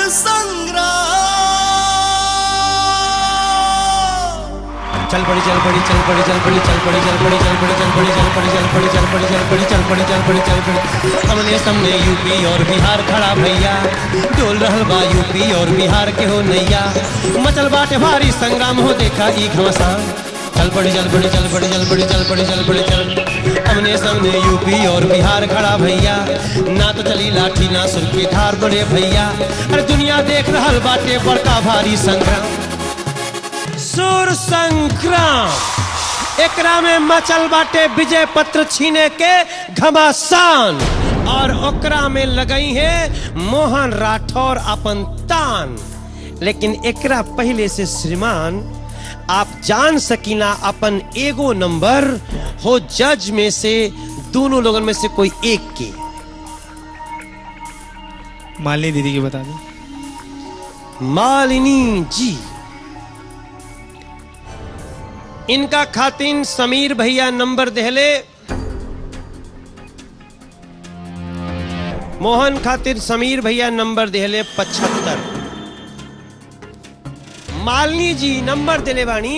चल पड़ी चल पड़ी चल पड़ी चल पड़ी चल पड़ी चल पड़ी चल पड़ी चल पड़ी चल पड़ी चल पड़ी चल पड़ी चल पड़ी चल पड़ी चल पड़ी चल पड़ी हमने सामने यूपी और बिहार खड़ा भैया डोल रहल बा यूपी और बिहार के हो नैया मचल बाटे भारी संग्राम हो देखा ई घमसान चल पड़ी चल पड़ी चल पड़ी चल पड़ी चल पड़ी चल पड़ी चल हमने सामने यूपी और बिहार खड़ा भैया ना तो चली लाठी ना सुर की धार बड़े भैया अरे दुनिया देख रहल बाटे बड़का भारी संग्राम सुर संग्राम एकरा में मचल बाटे विजय पत्र छीने के घमासान और ओकरा में लगई है मोहन राठौर अपन तान लेकिन एकरा पहले से श्रीमान आप जान सकीना अपन एगो नंबर हो जज में से दोनों लोगों में से कोई एक के मालिनी दीदी की बता दो मालिनी जी इनका खातिन समीर भैया नंबर देहले मोहन खातिर समीर भैया नंबर देहले पचहत्तर मालिनी जी नंबर दिले बानी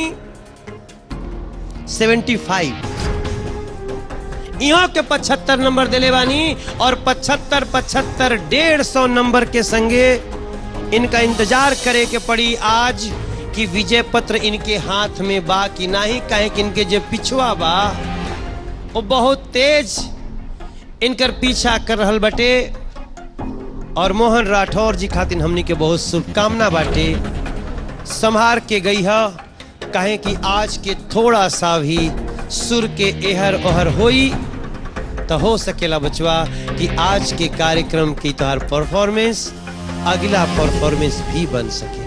सेवेंटी फाइव यहाँ के पचहत्तर नंबर दिले बानी और पचहत्तर पचहत्तर डेढ़ सौ नंबर के संगे इनका इंतजार करे के पड़ी आज कि विजय पत्र इनके हाथ में बा कि नहीं कहे कि इनके जो पिछुआ बा वो बहुत तेज इनकर पीछा कर रहल बटे और मोहन राठौर जी खातिर हमनी के बहुत शुभकामना बाटे संभार के गई है कहे कि आज के थोड़ा सा भी सुर के एहर ओहर होई तो हो सकेला बचवा कि आज के कार्यक्रम की तोहर परफॉर्मेंस अगला परफॉर्मेंस भी बन सकेला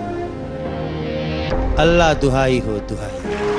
अल्लाह दुहाई हो दुहाई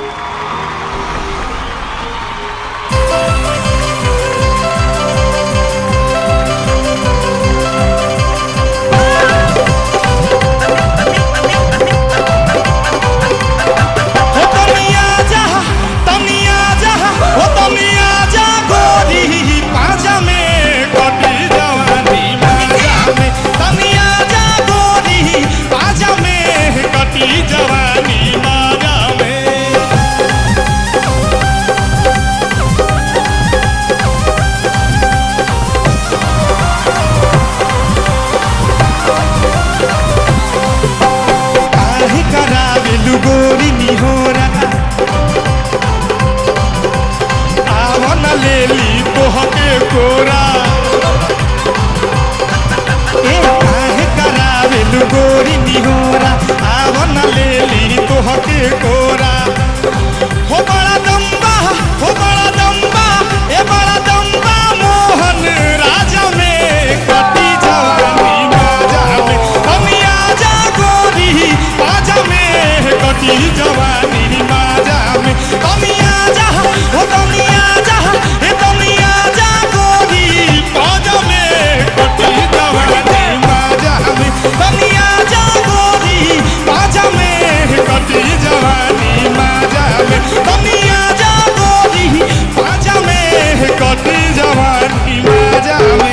हो तनिया जा तनिया जा हो तनिया जा गोरी पाजा में कटी जवानी माजा में तनिया जा गोरी पाजा में कटी जवानी माजा में काहे करावेलु गोरी निहोरा आवन लेली तोहके कोरा ए काहे करावेलु गोरी निहोरा आवन लेली तोहके कोरा हो बड़ा दम्बा हो बड़ा दम्बा ए बड़ा दम्बा मोहन राजा में कटी जवानी माजा में कमिया जा गोरी पाजा में कटी जवानी माजा में कमिया जा हो कमिया जा ए कमिया जा गोरी पाजा में कटी जवानी माजा में कमिया जा गोरी पाजा में कटी जवानी माजा में कमिया जा गोरी पाजा में कटी जवानी माजा में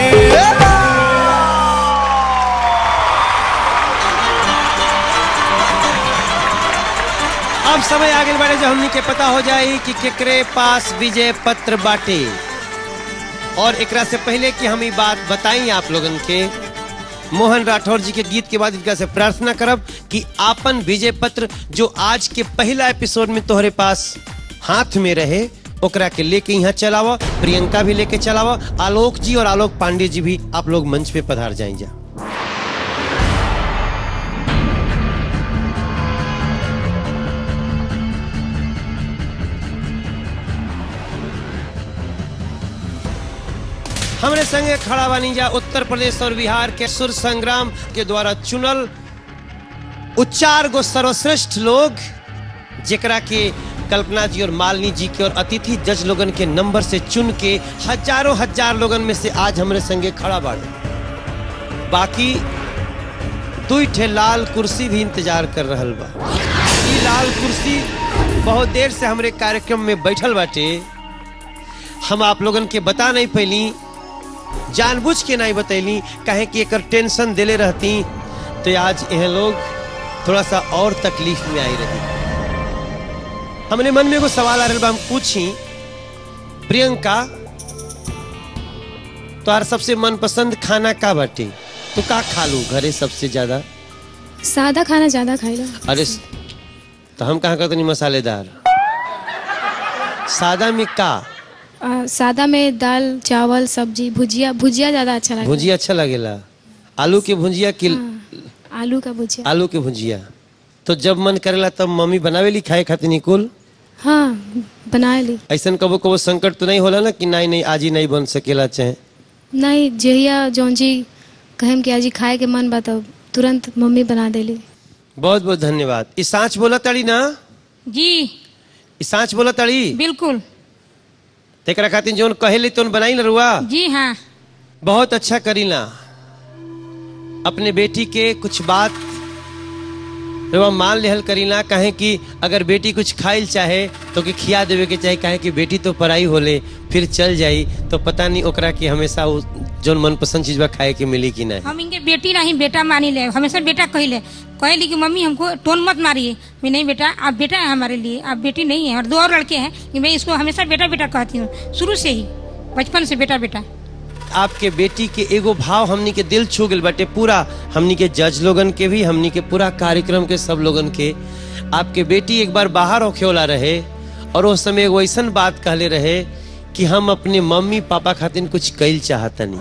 अब समय आगे बढ़े जो हमनी के पता हो जाए कि केकरे पास विजय पत्र बाटे और एकरा से पहले कि हम ई बात बताई आप लोगन के मोहन राठौर जी के गीत के बाद इनका से प्रार्थना करब कि आपन विजय पत्र जो आज के पहला एपिसोड में तोहरे पास हाथ में रहे ओकरा के लेके यहाँ चलावा प्रियंका भी लेके चलावा आलोक जी और आलोक पांडे जी भी आप लोग मंच पे पधार जाए जा हमरे संगे खड़ा बानी जा उत्तर प्रदेश और बिहार के सुर संग्राम के द्वारा चुनल उच्चार गो सर्वश्रेष्ठ लोग जेकरा के कल्पना जी और मालिनी जी के और अतिथि जज लोगन के नंबर से चुन के हजारों हजार लोगन में से आज हमरे संगे खड़ा बाड़े बाकी दुई ठे लाल कुर्सी भी इंतजार कर रहल बा ई लाल कुर्सी बहुत देर से हमरे कार्यक्रम में बैठल बाटे हम आप लोगन के बता नहीं पैली जानबूझ के नहीं बतैली काहे कि एकर टेंशन देले रहती तो आज यह लोग थोड़ा सा और तकलीफ में आई रही हमने मन में एगो सवाल आ रहा बा, हम पूछी प्रियंका तोहार सबसे मनपसंद खाना का बाटे तो का खा लू घरे सबसे ज्यादा सादा खाना ज्यादा खाइला अरे तो हम कहाँ कहते नहीं मसालेदार सादा में का आ, सादा में दाल चावल सब्जी भुजिया भुजिया ज्यादा अच्छा लगता भुजिया अच्छा लगेला आलू के भुजिया कि है आलू का भुजिया आलू के भुजिया तो जब मन करेला तब मम्मी बनावेली खाए खातिर निकुल हाँ बना ली ऐसा कबो कबो संकट तो नहीं होला ना कि नहीं नहीं आज ही नहीं बन सकेला चाहे नहीं जहिया जौन जी कहेम कि आज ही खाए के मन बा तब तुरंत मम्मी बना देली बहुत बहुत धन्यवाद ई सांच बोला तड़ी ना जी ई सांच बोला तड़ी बिल्कुल तेकरा खातिर जोन कहेली तो बनाई ना रुआ जी हाँ बहुत अच्छा करीला अपने बेटी के कुछ बात रुआ मान लेहल करीला कहे कि अगर बेटी कुछ खाइल चाहे तो कि खिया देवे के चाहे कहे कि बेटी तो पढ़ाई होले फिर चल जाई तो पता नहीं ओकरा की हमेशा उ जोन मनपसंद चीज बा खाए के मिली कि नहीं हम इनके बेटी नहीं बेटा मानी ले हमेशा बेटा कहले कहली कि मम्मी हमको टोन मत मारिए मैं नहीं बेटा आप बेटा है हमारे लिए आप बेटी नहीं है और दो और लड़के हैं कि मैं इसको हमेशा बेटा बेटा कहती हूँ शुरू से ही बचपन से बेटा बेटा आपके बेटी के एगो भाव हमनी के दिल छू गल बाटे पूरा हमनी के जज लोगन के भी हमनी के पूरा कार्यक्रम के सब लोगन के आपके बेटी एक बार बाहर होखे वाला रहे और उस समय एगो ऐसन बात कहले रहे कि हम अपने मम्मी पापा खातिर कुछ कैल चाहतनी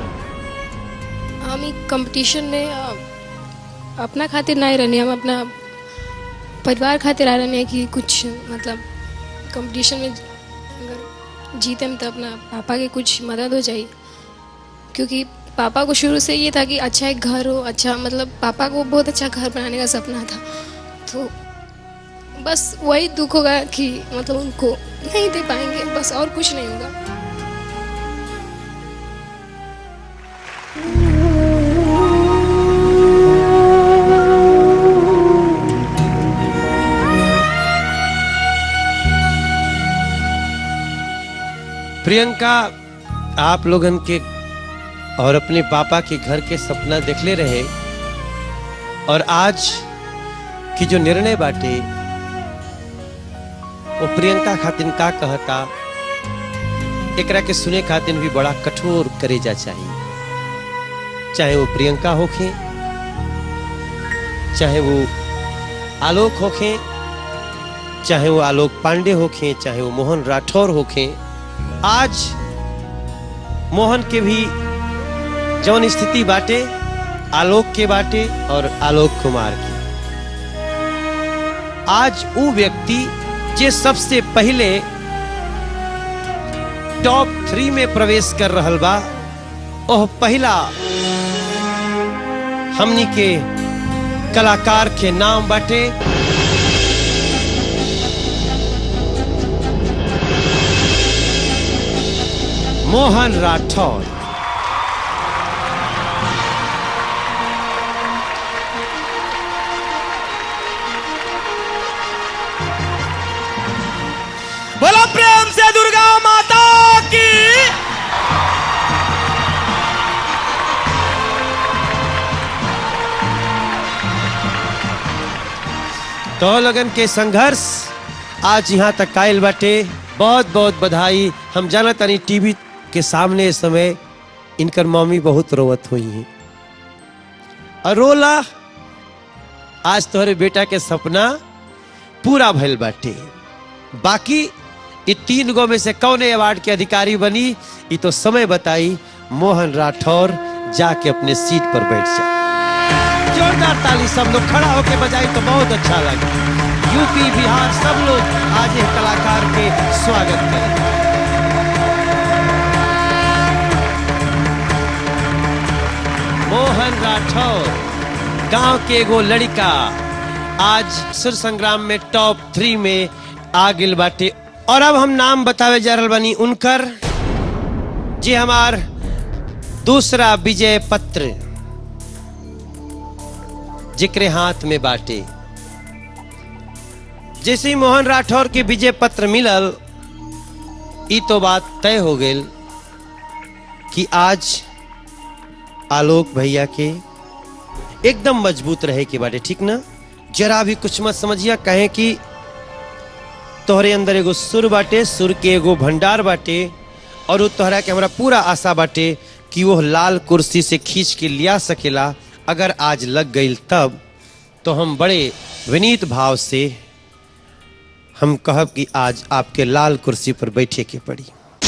हम कंपटीशन में अ, अपना खातिर नहीं रहनी हम अपना परिवार खातिर आ रहनी है कि कुछ मतलब कंपटीशन में अगर जीते में तो अपना पापा के कुछ मदद हो जाए क्योंकि पापा को शुरू से ये था कि अच्छा एक घर हो अच्छा मतलब पापा को बहुत अच्छा घर बनाने का सपना था तो बस वही दुख होगा कि मतलब उनको नहीं दे पाएंगे बस और कुछ नहीं होगा प्रियंका आप लोगन के और अपने पापा के घर के सपना देखले रहे और आज की जो निर्णय बाटे वो प्रियंका खातिन का कहता एकरा के सुने खातिन भी बड़ा कठोर करेजा चाहिए चाहे वो प्रियंका होखे चाहे वो आलोक होखे चाहे वो आलोक पांडे होखे चाहे वो मोहन राठौर होखे आज मोहन के भी जौन स्थिति बाटे आलोक के बाटे और आलोक कुमार की आज वो व्यक्ति जे सबसे पहले टॉप थ्री में प्रवेश कर रहल बा ओह पहला हमनी के कलाकार के नाम बाटे मोहन राठौर बोलो प्रेम से दुर्गा माता की तो लगन के संघर्ष आज यहाँ तक आयल बाटे बहुत बहुत बधाई हम जाना तनी टीवी के सामने इस समय इनकर मम्मी बहुत रोवत हुई है और रोला आज तोहरे बेटा के सपना पूरा भइल बाटे बाकी ये तीन गो में से कौन अवार्ड के अधिकारी बनी ये तो समय बताई मोहन राठौर जाके अपने सीट पर बैठ जा जोरदार ताली सब लोग खड़ा होके बजाई तो बहुत अच्छा लगा यूपी बिहार सब लोग आज एक कलाकार के स्वागत करें मोहन राठौर गांव के एगो लड़का आज सुर संग्राम में टॉप थ्री में आ गिल बाटे और अब हम नाम बतावे जा रहल बानी उनकर जे हमार दूसरा विजय पत्र जिक्र हाथ में बाटे जैसे ही मोहन राठौर के विजय पत्र मिलल ई तो बात तय हो गई कि आज आलोक भैया के एकदम मजबूत रहे के बाटे ठीक ना जरा भी कुछ मत समझिया कहे कि तोहरे अंदर एगो सुर बाटे सुर के एगो भंडार बाटे और वो तोहरा के हमरा पूरा आशा बाटे कि वो लाल कुर्सी से खींच के लिया सकेला अगर आज लग गई तब तो हम बड़े विनीत भाव से हम कहब कि आज आपके लाल कुर्सी पर बैठे के पड़ी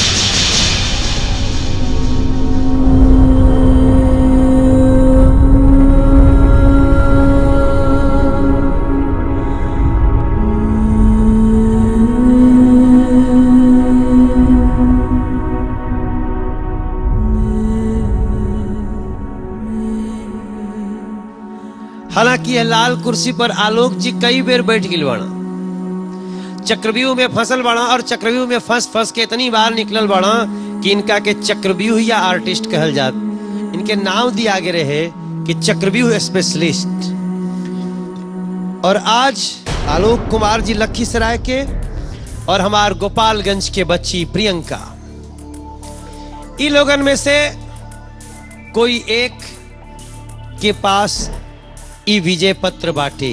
हालांकि यह लाल कुर्सी पर आलोक जी कई बेर बैठ गई बाड़ा चक्रव्यूह में फसल बाड़ा और चक्रव्यूह में फंस फंस के इतनी बार निकलल बाड़ा कि इनका के चक्रव्यूह या आर्टिस्ट कहल जात इनके नाम दिया आगे रहे कि चक्रव्यूह स्पेशलिस्ट और आज आलोक कुमार जी लखीसराय के और हमार गोपालगंज के बच्ची प्रियंका इन लोगन में से कोई एक के पास ई विजय पत्र बाटे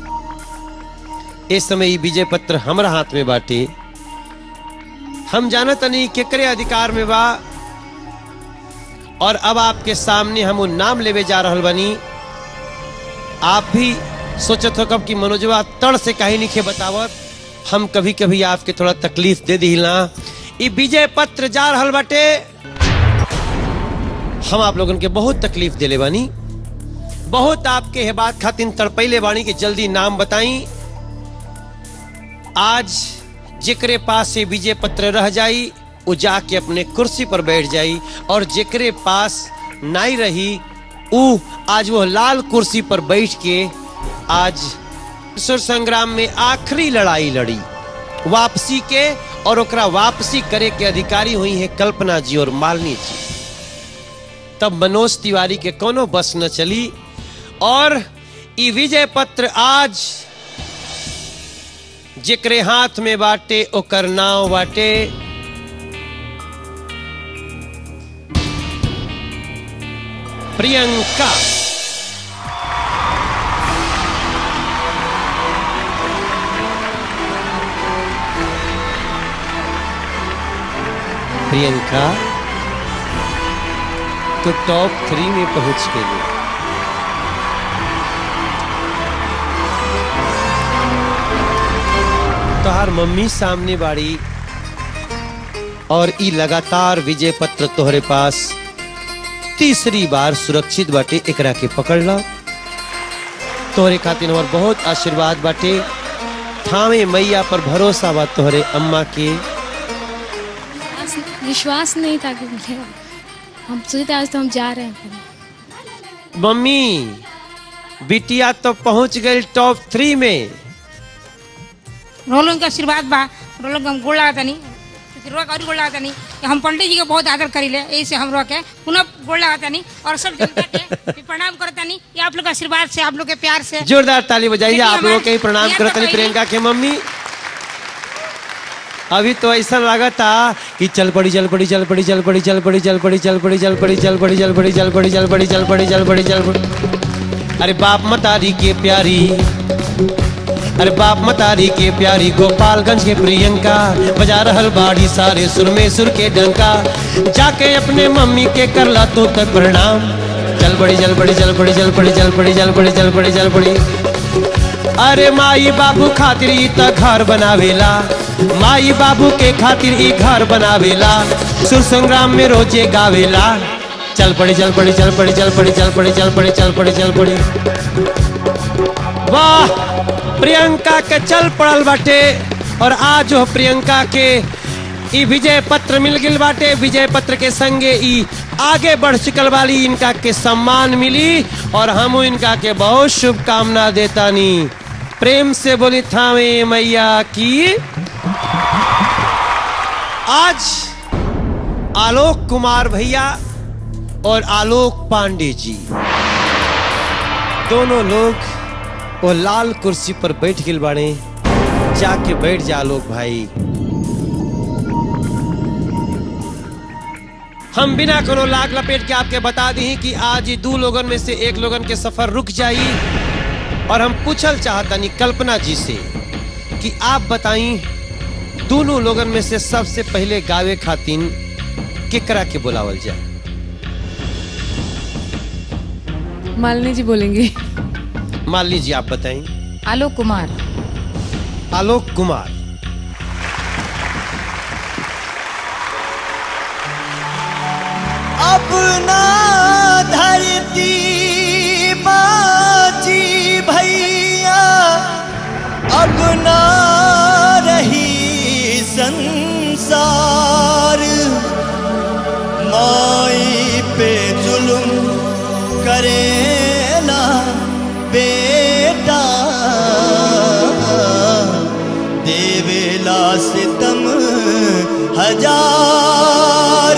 इस समय ई विजय पत्र हमरा हाथ में बाटे हम जानत नहीं केकरे अधिकार में बा और अब आपके सामने हम वो नाम लेवे जा रहल बनी आप भी सोचत हो कब कि मनोजवा तड़ से कहीं लिखे बतावत हम कभी कभी आपके थोड़ा तकलीफ दे दिला ई विजय पत्र जा रहल बाटे हम आप लोगन के बहुत तकलीफ दिले बानी बहुत आपके है बात खातिन तड़पैले बाणी के जल्दी नाम बताई आज जेकरे पास से विजय पत्र रह जाई वो जाके अपने कुर्सी पर बैठ जाई और जेकरे पास नाई रही ऊ आज वो लाल कुर्सी पर बैठ के आज सुर संग्राम में आखिरी लड़ाई लड़ी वापसी के और ओकरा वापसी करे के अधिकारी हुई है कल्पना जी और मालिनी जी तब मनोज तिवारी के कोनो बस न चली और ई विजय पत्र आज जेकरे हाथ में बाटे ओकर नाव बाटे प्रियंका प्रियंका तो टॉप थ्री में पहुंच गई तोहार मम्मी सामने बाड़ी और ई लगातार विजय पत्र तोहरे पास तीसरी बार सुरक्षित बाटे एकरा के पकड़ ला तोहरे खातिर हमार बहुत आशीर्वाद बाटे थामे मैया पर भरोसा बा तोहरे अम्मा के विश्वास नहीं था कि मुझे हम सोचे थे आज तो हम जा रहे हैं मम्मी बिटिया तो पहुंच गई टॉप थ्री में रोलों का आशीर्वाद बा रोलों के हम गोड़ लगाता नहीं रोक और गोड़ लगाता नहीं कि हम पंडित जी के बहुत आदर करीले ऐसे हम रोके पुनः गोड़ लगाता नहीं और सब जनता के भी प्रणाम करता नहीं ये आप लोग के आशीर्वाद से आप लोग के प्यार से जोरदार ताली बजाइए देखिए आप लोगों हमारे- के ही प्रणाम यहाँ करत तो रही पहले- प्रियंका के मम्मी अभी तो ऐसा लगा था कि चल पड़ी चल पड़ी चल पड़ी चल पड़ी चल पड़ी चल पड़ी चल पड़ी चल पड़ी चल पड़ी चल पड़ी चल पड़ी चल पड़ी चल पड़ी चल पड़ी चल पड़ी अरे बाप मतारी के प्यारी अरे बाप मतारी के प्यारी गोपालगंज के प्रियंका बजा रहल बाड़ी सारे सुर में सुर के डंका जाके अपने मम्मी के करला तो तक प्रणाम चल पड़ी चल पड़ी चल पड़ी चल पड़ी चल पड़ी चल पड़ी चल पड़ी चल पड़ी अरे माई बाबू खातिर ई त घर बनावेला माई बाबू के खातिर ई घर बनावेला सुर संग्राम में रोजे गावेला चल पड़ी चल पड़ी चल पड़ी चल पड़ी चल पड़ी चल पड़ी चल पड़ी चल पड़ी वाह प्रियंका के चल पड़ल बाटे और आज हो प्रियंका के ई विजय पत्र मिल गिल बाटे विजय पत्र के संगे ई आगे बढ़ चुकल वाली इनका के सम्मान मिली और हम इनका के बहुत शुभकामना देता नी प्रेम से बोली थावे मैया की आज आलोक कुमार भैया और आलोक पांडे जी दोनों लोग वो लाल कुर्सी पर बैठ गिल बाड़े जाके बैठ जा आलोक भाई हम बिना कोनो लाग लपेट के आपके बता दी कि आज ही दू लोगन में से एक लोगन के सफर रुक जाई और हम पूछल चाहतनी कल्पना जी से कि आप बताई दोनों लोगन में से सबसे पहले गावे खातिन केकरा के बुलावल जाए मालिनी जी बोलेंगे मान लीजिए आप बताएं आलोक कुमार आलोक कुमार अपना धरती बाजी भैया अपना रही संसार माई पे जुल्म करेला बेटा देवेला सितम हजार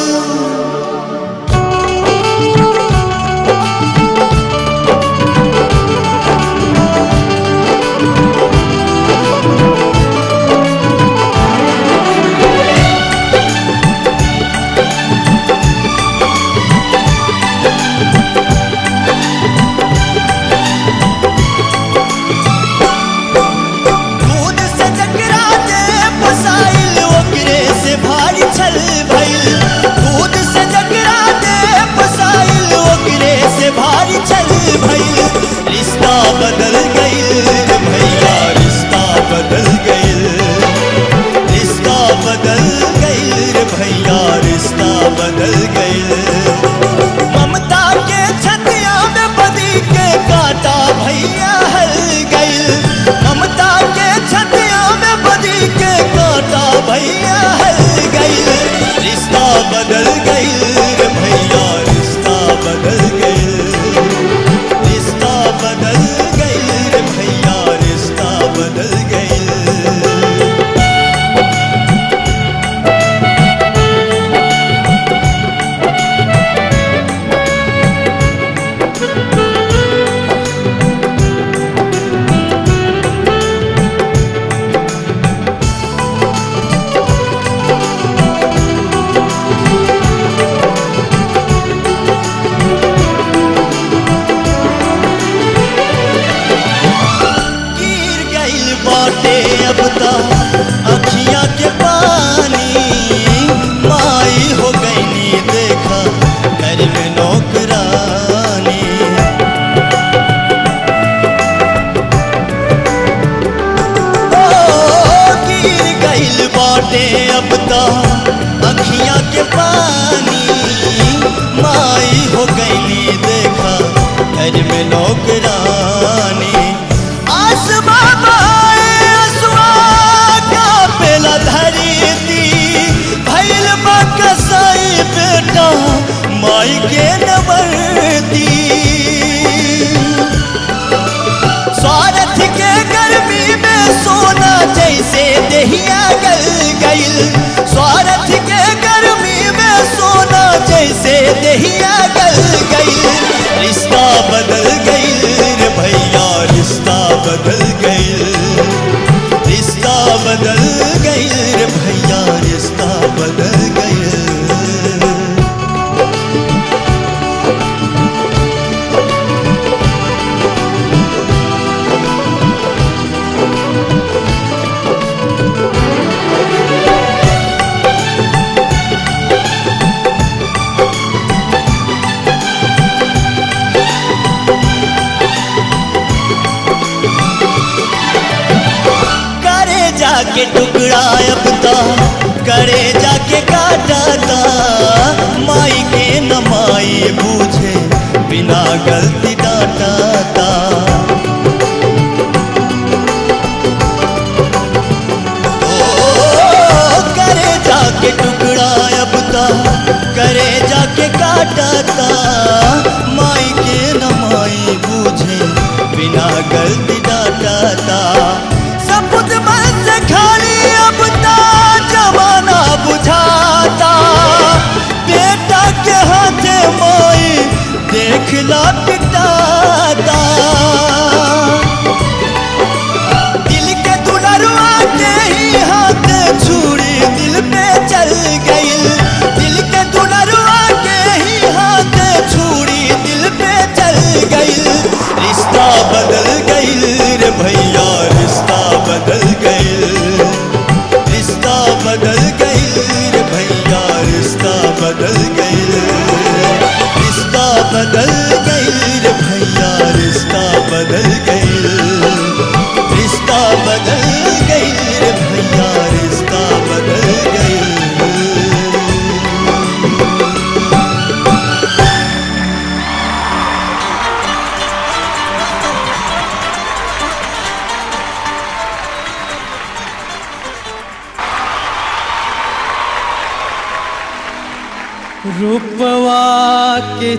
दूध से जकरा दे फसाइल ओकरे से भारी छल भइल दूध से जकरा दे फसाइल ओकरे से भारी छल भइल रिश्ता बदल गइल रे भैया रिश्ता बदल गइल रिश्ता बदल गइल रे भैया रिश्ता बदल गइल ममता के छतिया में बदी के काटा भैया हल गइल ममता के छतिया में बदी के काटा भैया हल गइल रिश्ता बदल गइल रे भैया रिश्ता बदल गइल रिश्ता बदल गइल रे भैया रिश्ता बदल गइल गिर गइल बाटे अब ता अखियां के पानी माई हो गईनी देखा घर में नौकरानी ओ, गिर गइल बाटे अब ता अखियां के पानी माई हो गईनी देखा घर में नौकरानी आसमां माए असुआ का पेला धरती भइल बा कसाई बेटा माई के नवरती स्वार्थ के गर्मी में सोना जैसे दहिया गल गइल स्वार्थ के गर्मी में सोना जैसे दहिया गल गइल रिश्ता बदल गइल रे भैया रिश्ता बदल गइल रिश्ता बदल गइल रे भैया रिश्ता बदल गइल करे जाके टुकड़ा अब ता करे जाके काटा ता माई के न माई बूझे बिना गलती डांटा ता ओ, करे जाके टुकड़ा अब ता करे जाके काटा ता माई के न माई बूझे बिना गलती डांटा ता सपुत मन से खाली अब ता जमाना बुझाता बेटा के हाथे माई देखला पिटाता दिल के दुलरुआ के ही हाथ छुरी दिल पे चल गई दिल के दुलरुआ रूपवा के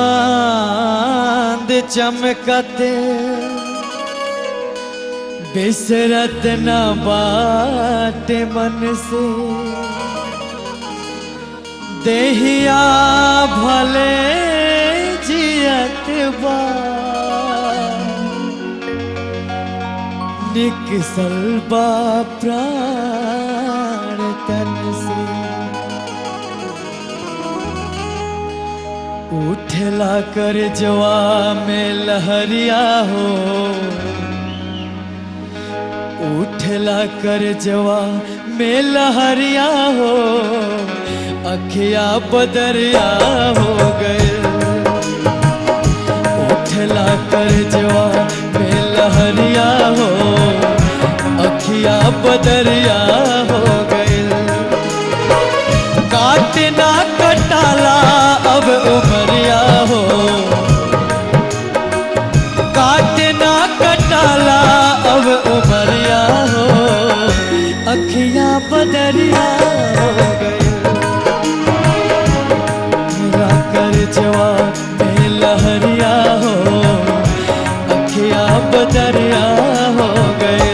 चांद चमकते बिसरत न बाटे मन से देहिया भले जियत बा निकसल बा प्राण तन से उठला कर जवा में लहरिया हो उठला कर जवा में लहरिया हो अखिया बदरिया हो गए उठला कर जवा में लहरिया हो अखिया बदरिया हो गए काटना कटाला अब उमरिया हो काटना कटाला अब उमरिया हो अखियां बदरिया हो गए मेरा कर जवा में लहरिया हो अखियां बदरिया हो गए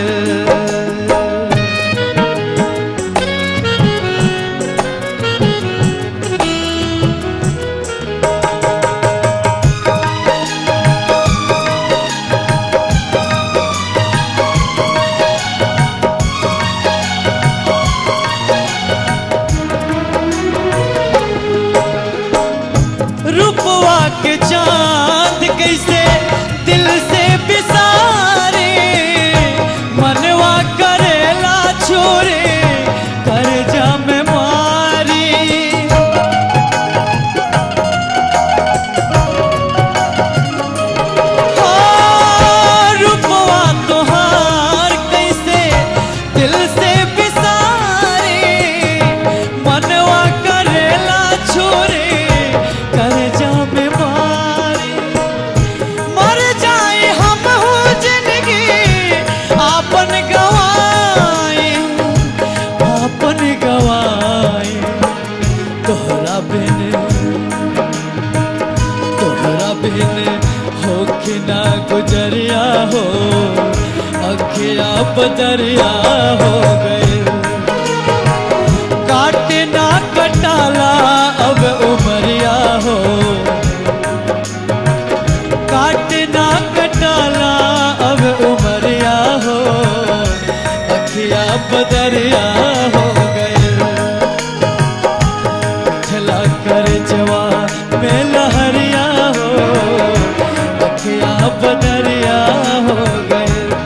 रूपवा के चांद कैसे दिल से बिसारे मनवा करेला छोरे कर जम मारी हाँ, रूपवा तोहार कैसे दिल से बिसारे मनवा करेला छोरे कर जाम मारी मर जाए हम हो जिंदगी आपन गवाए आपन गवाए तोहरा बिन तोहरा बिन होके ना गुजरिया हो अखिया बदरिया हो गए काटे ना कटाला अब उमरिया हो काटे ना कटाला अब उमरिया हो अखिया बदरिया हो गए खला कर जवा में लहरिया हो अखिया बदरिया हो गए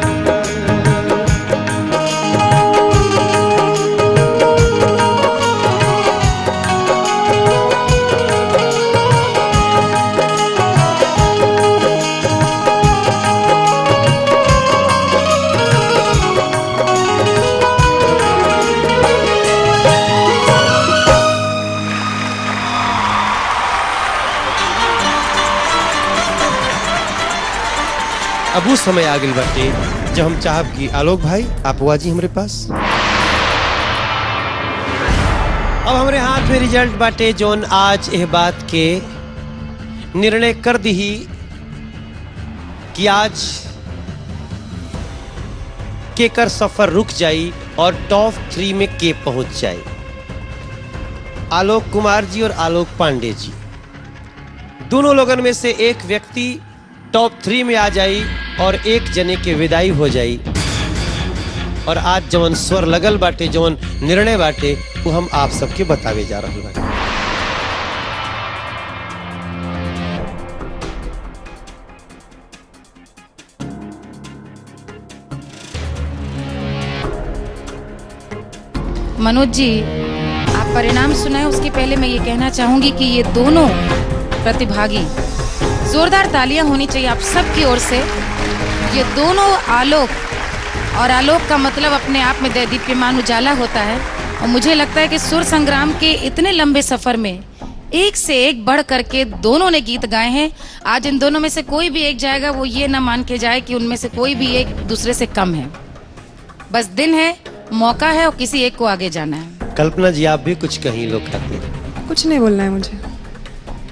अब उस समय आ गई बाटे जब हम चाहब कि आलोक भाई आप हुआ जी हमारे पास अब हमरे हाथ में रिजल्ट बाटे जोन आज यह बात के निर्णय कर दी कि आज केकर सफर रुक जाई और टॉप थ्री में के पहुंच जाए आलोक कुमार जी और आलोक पांडे जी दोनों लोगन में से एक व्यक्ति टॉप थ्री में आ जाई और एक जने के विदाई हो जाई और आज जवन स्वर लगल बाटे जवन निर्णय बाटे वो हम आप सबके बतावे जा रहे बाटे मनोज जी आप परिणाम सुनाए उसके पहले मैं ये कहना चाहूंगी कि ये दोनों प्रतिभागी जोरदार तालियां होनी चाहिए आप सबकी ओर से ये दोनों आलोक और आलोक का मतलब अपने आप में दे- दीप्यमान उजाला होता है और मुझे लगता है कि सुर संग्राम के इतने लंबे सफर में एक से एक बढ़ करके दोनों ने गीत गाए हैं आज इन दोनों में से कोई भी एक जाएगा वो ये ना मान के जाए कि उनमें से कोई भी एक दूसरे से कम है बस दिन है मौका है और किसी एक को आगे जाना है कल्पना जी आप भी कुछ कहीं लोग खाते कुछ नहीं बोलना है मुझे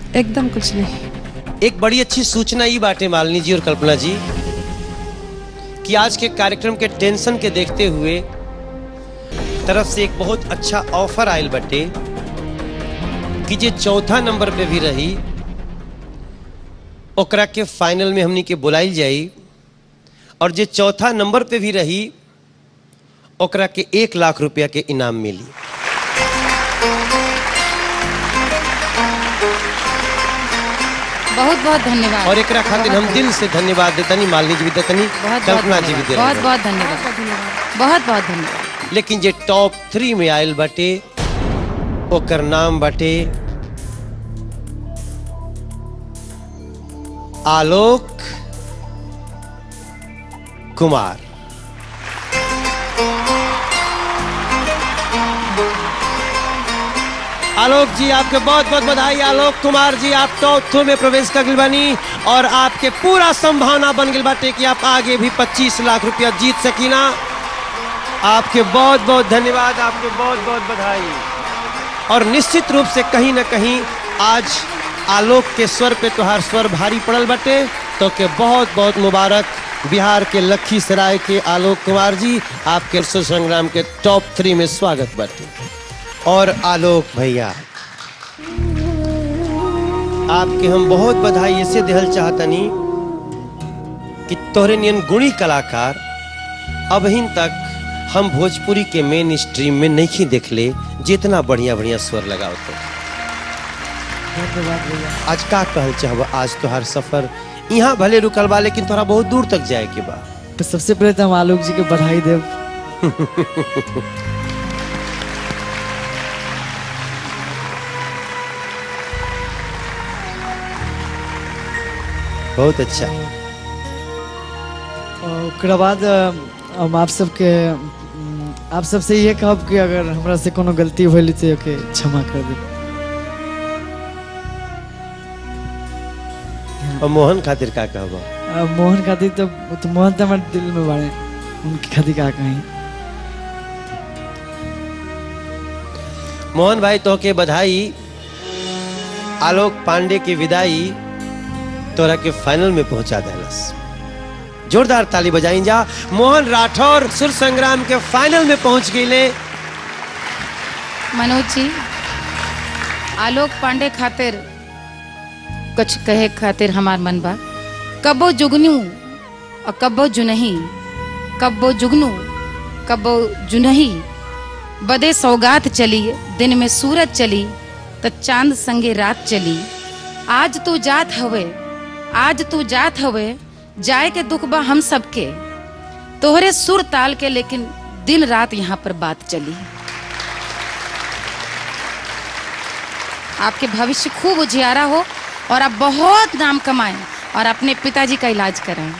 एकदम कुछ नहीं एक बड़ी अच्छी सूचना ये बाटे मालिनी जी और कल्पना जी कि आज के कार्यक्रम के टेंशन के देखते हुए तरफ से एक बहुत अच्छा ऑफर आयल बटे कि जे चौथा नंबर पे भी रही ओकरा के फाइनल में हमनी के बुलाइल जाई और जे चौथा नंबर पे भी रही ओकरा के एक लाख रुपया के इनाम मिली बहुत बहुत धन्यवाद और एकरा खातिर हम दिल से धन्यवाद देतनी मालिनी जी भी देतनी बहुत कल्पना जी भी दे बहुत रहल बहुत धन्यवाद बहुत बहुत धन्यवाद लेकिन जे टॉप थ्री में आयल बटे ओकर नाम बटे आलोक कुमार आलोक जी आपके बहुत बहुत बधाई आलोक कुमार जी आप टॉप थ्रू में प्रवेश कर गइल बानी और आपके पूरा संभावना बन गई बाटे कि आप आगे भी 25 लाख रुपया जीत सकीना आपके बहुत बहुत धन्यवाद आपके बहुत बहुत बधाई और निश्चित रूप से कहीं ना कहीं आज आलोक के स्वर पे तुहार स्वर भारी पड़ल बटे तो के बहुत बहुत मुबारक बिहार के लखीसराय के आलोक कुमार जी आपके स्व संग्राम के टॉप थ्री में स्वागत बटे और आलोक भैया आपके हम बहुत बधाई ऐसे दिहल चाहतनी कि तोहरे नियन गुणी कलाकार अबहिन तक हम भोजपुरी के मेन स्ट्रीम में नहीं देखले जितना बढ़िया बढ़िया स्वर लगाओ तो धन्यवाद भैया आज का कहल चाहब आज तोहार सफर यहाँ भले रुकल बा लेकिन तोरा बहुत दूर तक जाए के बा तो सबसे पहले तो हम आलोक जी के बधाई देव बहुत अच्छा और ओकरा बाद अ, हम आप सबके अम, आप सबसे ये कहब कि अगर हमरा से कोनो गलती होली तो ओके क्षमा कर दे और मोहन खातिर का कहब अ, मोहन खातिर तो तो मोहन तो हमारे दिल में बाड़े उनकी खातिर का कहीं मोहन भाई तो के बधाई आलोक पांडे की विदाई तोरा के फाइनल में पहुंचा देलस जोरदार ताली बजाई जा मोहन राठौर सुर संग्राम के फाइनल में पहुंच गईले मनोज जी आलोक पांडे खातिर कुछ कहे खातिर हमार मन बा कबो जुगनू और कबो जुनही कबो जुगनू कबो जुनही बदे सौगात चली दिन में सूरज चली त चांद संगे रात चली आज तू जात हवे आज तू जात हवे जाए के दुख बा हम सबके तोहरे सुर ताल के लेकिन दिन रात यहाँ पर बात चली आपके भविष्य खूब उजियारा हो और आप बहुत नाम कमाएं और अपने पिताजी का इलाज कराएं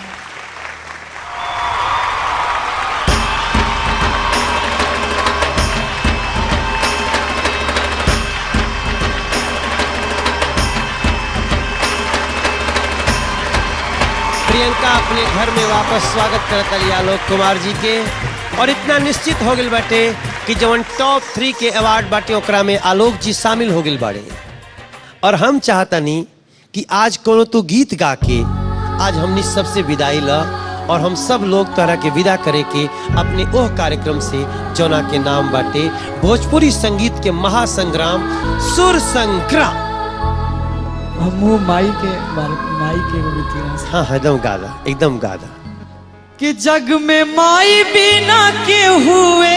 प्रियंका अपने घर में वापस स्वागत करता लिया आलोक कुमार जी के और इतना निश्चित हो गई बाटे कि जवन टॉप थ्री के अवार्ड बाटे ओकरा में आलोक जी शामिल हो गई बाड़े और हम चाहतनी कि आज कोनो तू गीत गा के आज हमनी सबसे विदाई ला और हम सब लोग तरह के विदा करे के अपने ओह कार्यक्रम से जौना के नाम बाटे भोजपुरी संगीत के महासंग्राम सुर संग्राम हम माई के बारे माई के एगो गीत गाना चाहब। हाँ हाँ, एकदम गादा एकदम गादा कि जग में माई बिना के हुए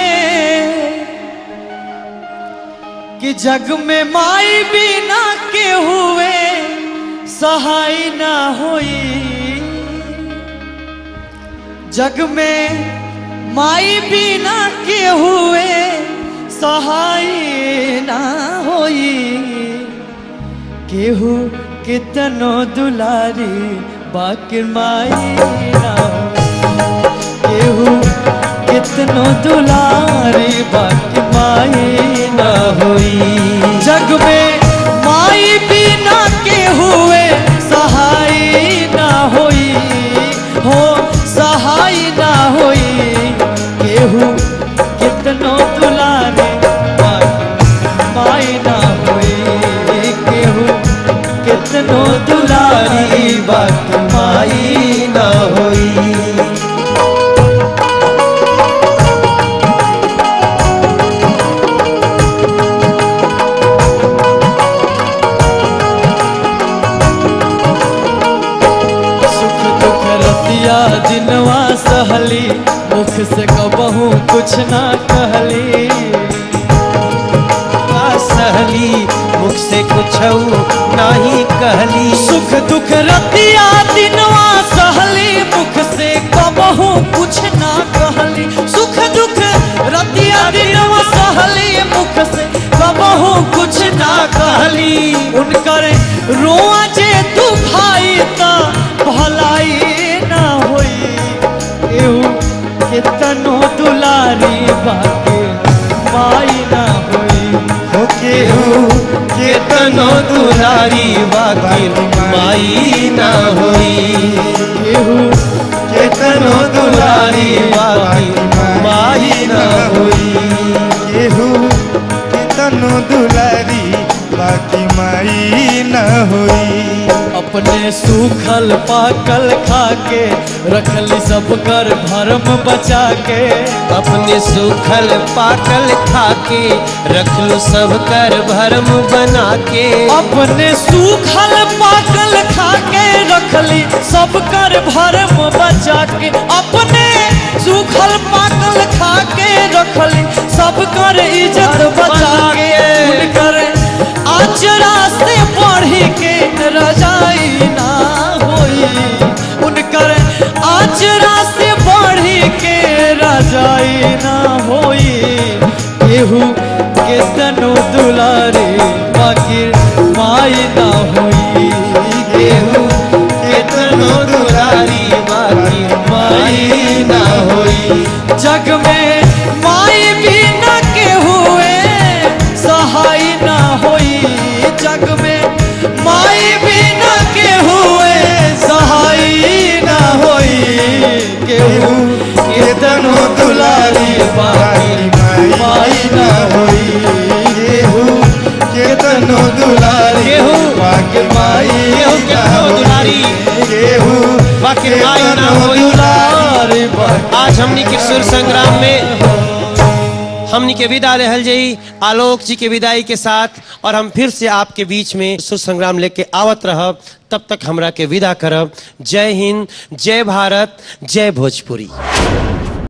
कि जग में माई बिना के हुए सहाय ना होई जग में माई बिना के हुए सहाय ना होई केहू कितनो दुलारी बाकी माई ना होई। केहू कितनो दुलारी बाकी माई ना होई जग में माई बिना के हुए सहाय ना होई हो सहाय ना होई केहू कितनो दुलारी बाकी माई ना होई केहू रतिया दिनवा सहली मुख से कबहू कुछ ना कहली सहली मुख से कुछ नहीं कहली सुख दुख रतिया दिनवा सहली मुख से कबहू कुछ ना कहली सुख दुख रतिया दिनवा सहली मुख से कबहू कुछ ना कहली उनकर रोआ जे तू भाई ता भलाई ना होई एहू कितनो दुलारी बाके माई ना होई हो केहू केतनो दुलारी बाकी माई ना होई केहू केतनो दुलारी बाकी माई ना होई केहू केतनो दुलारी बाकी माई न होई अपने सूखल पाकल खाके रखली सब कर भरम बचा के अपने सूखल पाकल खाके रख लो सब कर भरम बना के अपने सूखल पाकल खाके रखली सब कर भरम बचा के अपने सूखल पाकल खाके रखली सब कर इज्जत बचा के उनकर आचरा से पढ़ी के रजाई ना होई उनकर आचरा से पढ़ी के रजाई ना होई केहू के तनु दुलारे बाकी माई ना होई केहू केतनो दुलारी बाकी माई ना होई जग में माई भी न के हुए सहाय ना होई जग में माई भी न के हुए सहाय ना होई केहू केतनो दुलारी बाकी माई ना होई केहू केतनो दुलारी केहू बाकी माई केहू केतनो दुलारी केहू बाकी माई ना केतनो होई दुलारी बाकी आज हमनी के सुर संग्राम में हमनी के विदा रहल जई आलोक जी के विदाई के साथ और हम फिर से आपके बीच में सुर संग्राम लेके आवत रहब तब तक हमरा के विदा करब जय हिंद जय भारत जय भोजपुरी